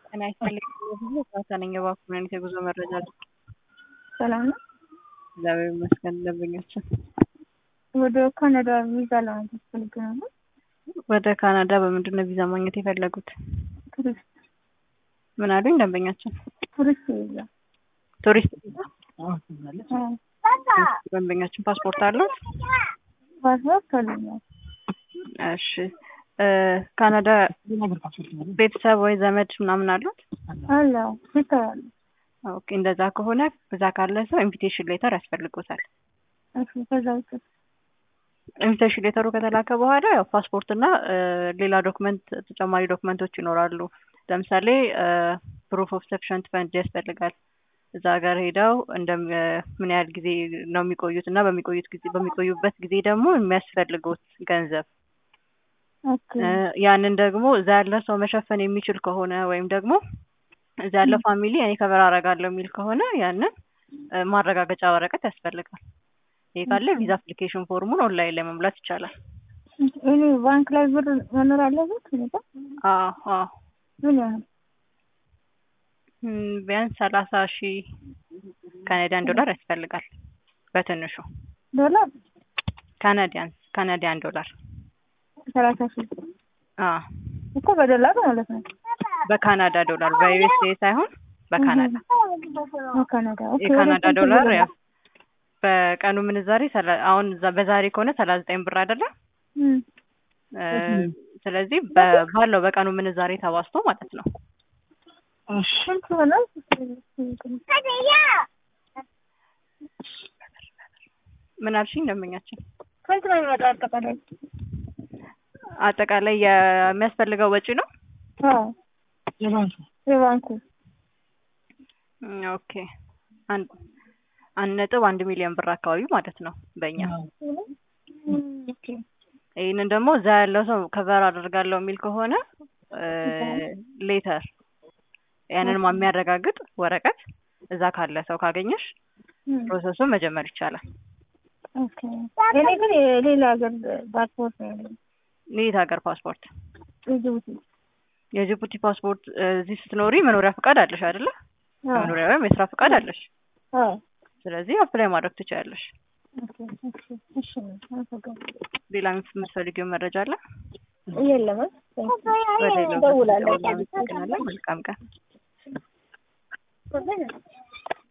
ጤና ይስጥልኝ ብዙ ነኝ እባክዎ ምን አይነት የጉዞ መረጃ አለ? ሰላም ነው። እግዚአብሔር ይመስገን ደንበኛችን ወደ ካናዳ ቪዛ ለማግኘት ፈልጌ ነበር። ወደ ካናዳ በምንድን ነው ቪዛ ማግኘት የፈለጉት? ቱሪስት ምን አሉኝ ደንበኛችን? ቱሪስት ቪዛ ቱሪስት ቪዛ አዎ። ደንበኛችን ፓስፖርት አሉት? ፓስፖርት አለኛል። እሺ እ ካናዳ ቤተሰብ ወይ ዘመድ ምናምን አሉት? አለ ቤተሰብ አለ። ኦኬ እንደዛ ከሆነ እዛ ካለ ሰው ኢንቪቴሽን ሌተር ያስፈልጎታል። እሺ ከዛ ውጭ ኢንቪቴሽን ሌተሩ ከተላከ በኋላ ያው ፓስፖርት እና እ ሌላ ዶክመንት ተጨማሪ ዶክመንቶች ይኖራሉ። ለምሳሌ ፕሩፍ ኦፍ ሰፊሸንት ፈንድ ያስፈልጋል። እዛ ሀገር ሄደው እንደ ምን ያህል ጊዜ ነው የሚቆዩት እና በሚቆዩት ጊዜ በሚቆዩበት ጊዜ ደግሞ የሚያስፈልጉት ገንዘብ ኦኬ እ ያንን ደግሞ እዛ ያለ ሰው መሸፈን የሚችል ከሆነ ወይም ደግሞ እዛ ያለ ፋሚሊ እኔ ከበር አደርጋለሁ የሚል ከሆነ ያንን እ ማረጋገጫ ወረቀት ያስፈልጋል። ይሄ ካለ ቪዛ አፕሊኬሽን ፎርሙን ኦንላይን ላይ መሙላት ይቻላል። እኔ ባንክ ላይ ብር መኖር አለበት ሁኔታ አዎ አዎ ምን ያህል እም ቢያንስ ሰላሳ ሺህ ካናዲያን ዶላር ያስፈልጋል በትንሹ ዶላር ካናዲያን ካናዲያን ዶላር ሰላሳ ሺህ አዎ እኮ በዶላር ማለት ነው። በካናዳ ዶላር በዩኤስኤ ሳይሆን በካናዳ ካናዳ ኦኬ የካናዳ ወደ ስንት ዶላር ብር ያው በቀኑ ምንዛሬ ሰላ- አሁን እዛ- በዛሬ ከሆነ ሰላሳ ዘጠኝ ብር አይደለ? እም እ ስለዚህ በ- ባለው በቀኑ ምንዛሬ ተባዝቶ ማለት ነው። ስንት ይሆናል? ምን አልሽኝ ደንበኛችን? ስንት ነው የሚመጣው አጠቃላይ? አጠቃላይ የሚያስፈልገው ወጪ ነው? አዎ የባንኩ የባንኩ እም ኦኬ አንድ አንድ ነጥብ አንድ ሚሊዮን ብር አካባቢ ማለት ነው በእኛ እም ኦኬ ይህንን ደግሞ እዛ ያለው ሰው ከቨር አደርጋለሁ የሚል ከሆነ ሌተር ያንን የሚያረጋግጥ ወረቀት እዛ ካለ ሰው ካገኘሽ እም ፕሮሰሱን መጀመር ይቻላል። ኦኬ እኔ ግን የሌላ ሀገር ፓስፖርት ነው ያለኝ የት ሀገር ፓስፖርት? የጅቡቲ የጅቡቲ ፓስፖርት እ እዚህ ስትኖሪ መኖሪያ ፈቃድ አለሽ አይደለ? አዎ መኖሪያ ወይም የስራ ፈቃድ አለሽ። አዎ ስለዚህ አፕላይ ማድረግ ትችያለሽ። ኦኬ እሺ እሺ አመሰግናለሁ። ሌላ የምትፈልጊው መረጃ አለ? የለም ወደ ሌላው እደውላለሁ። እናመሰግናለን። መልካም ቀን።